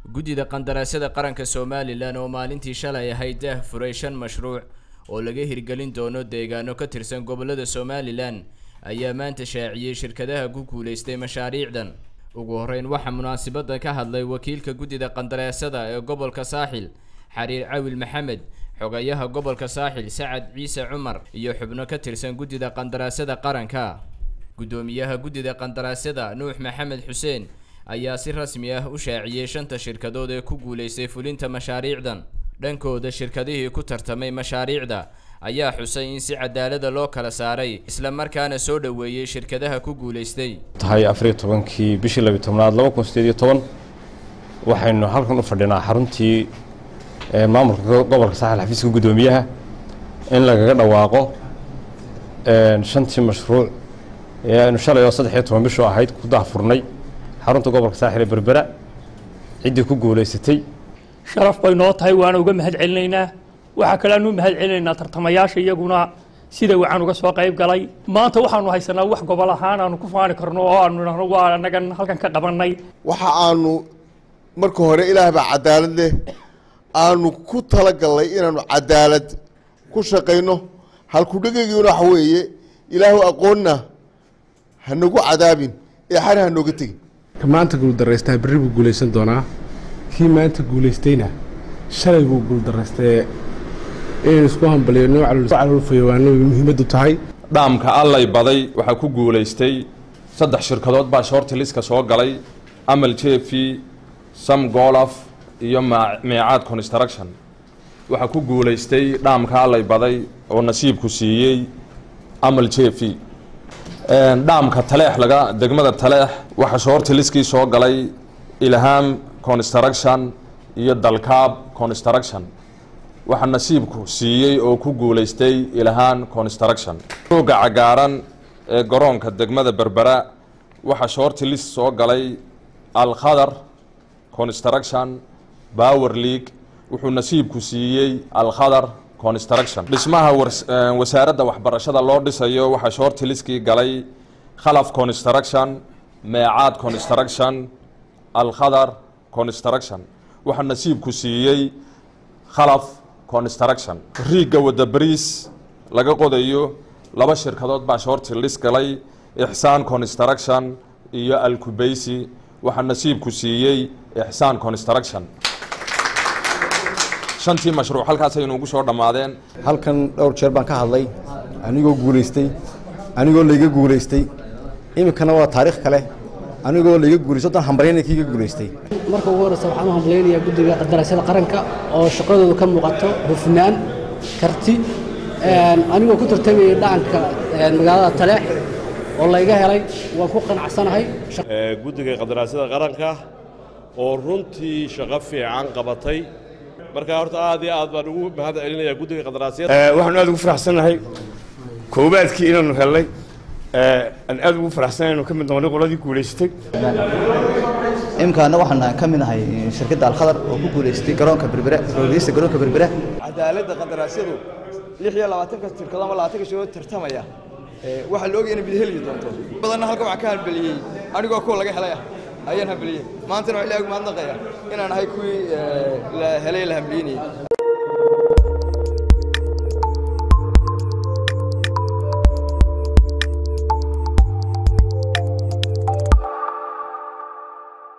guddida qandaraasyada qaranka somalilan oo maalintii shalay ahayd daah furay shan mashruuc oo laga hirgelin doono deegaano ka tirsan gobollada somalilan ayaa maanta shaaciyey shirkadaha ku guulaystay mashaariicdan ugu horreyn waxaa munaasabadda ka hadlay wakiilka guddida qandaraasyada ee gobolka saaxil xariir cawil maxamed xogayaha gobolka saaxil sacad ciise cumar iyo xubno ka tirsan guddida qandaraasyada qaranka guddoomiyaha guddida qandaraasyada nuux maxamed xuseen ayaa si rasmi ah u shaaciyey shanta shirkadood ee ku guulaystay fulinta mashaariicdan dhankooda shirkadihii ku tartamay mashaariicda ayaa xusay in si cadaalada loo kala saaray isla markaana soo dhoweeyey shirkadaha ku guulaystay tahay afariyo tobankii bishii labiyo tobnaad laba kun sideed iyo toban waxaynu halkan u fadhinaa xaruntii maamulka gobolka saaxil xafiiska guddoomiyaha in lagaga dhawaaqo shantii mashruuc ee aynu shalay oo saddex iyo toban bishoo ahayd ku daahfurnay xarunta gobolka saaxil ee berbera ciddii ku guulaysatay sharaf bay noo tahay waana uga mahad celinaynaa waxaa kale aanu mahad celinaynaa tartamayaasha iyaguna sida waxaan uga soo qayb galay maanta waxaanu haysanaa wax gobol ahaan aanu ku faani karno oo aanu idhahno waa anagan halkan ka qabannay waxa aanu marka hore ilaah baa cadaalad leh aanu ku talagallay inaanu cadaalad ku shaqayno halkudhegeygiina waxa weeye ilaahu aqoonna hanagu cadaabin ee xari hanooga tegin ka maanta guuldarraystaa berri buu guulaysan doonaa kii maanta guulaystayna shalay buu guuldaraystee inaynu isku hambaliyo calolfayowaano muhiimaddu tahay dhaamka allay baday waxaa ku guulaystay saddex shirkadood baa shoorti liska soo galay amal jefi sam golaf iyo meecaad construction waxaa ku guulaystay dhaamka allay baday oo nasiibku siiyey amal jefi dhaamka taleex laga degmada taleex waxaa shoorti liskii soo galay ilham construction iyo dalkaab construction waxaa nasiibku siiyey oo ku guulaystay ilhaan construction rooga cagaaran ee garoonka degmada berbera waxaa shoorti list soo galay alkhadar construction power league wuxuu nasiibku siiyey alkhadar construction dhismaha wasaaradda waxbarashada loo dhisayo waxaa shoorti liskii galay khalaf construction meecaad construction alkhadar construction waxaa nasiibku siiyey khalaf construction riigga wadda bariis laga qodayo laba shirkadood baa shoorti lis galay ixsaan construction iyo alkubaysi waxaa nasiibku siiyey ixsaan construction shantii mashruuc halkaasay inuugu soo dhammaadeen halkan dhowr jeer baan ka hadlay anigoo guulaystay anigoo layga guulaystay iminkana waa taariikh kale anigoo layga guulaystay dan hambalyana kiiga guulaystay marka ugu horreysa waxaan u hambalaynayaa guddiga qandaraasyada qaranka oo shaqadooda ka muuqato hufnaan karti anigoo ku tartamayay dhacanka magaalada taleex oo layga helay waan ku qanacsanahay guddiga qandaraasyada qaranka oo runtii shaqo fiican qabatay marka horta aad iyo aad baan ugu mahad celinayaa guddiga qandaraasyada waxaanu aad ugu faraxsannahay koowaadkii inaanu helnay aan aad ugu faraxsanahay inuu ka mid noqonay qoladii guulaysatay imkaana waxaan ka mid ahay shirkadda alkhadar oo ku guulaystay garoonka berbera roogeysta garoonka berbera cadaaladda qandaraasyadu lix iyo labaatanka shirkado ama labaatanka shirkado tartamaya waxaa la ogaya inay mid heli doonto badanna halka waxaa ka halbeliyey anigoo kuwa laga helay ah ayaan hambaliyey maantana waa ilahi ugu mahadnaqaya inaan ahay kuwii la helay la hambaliyinayay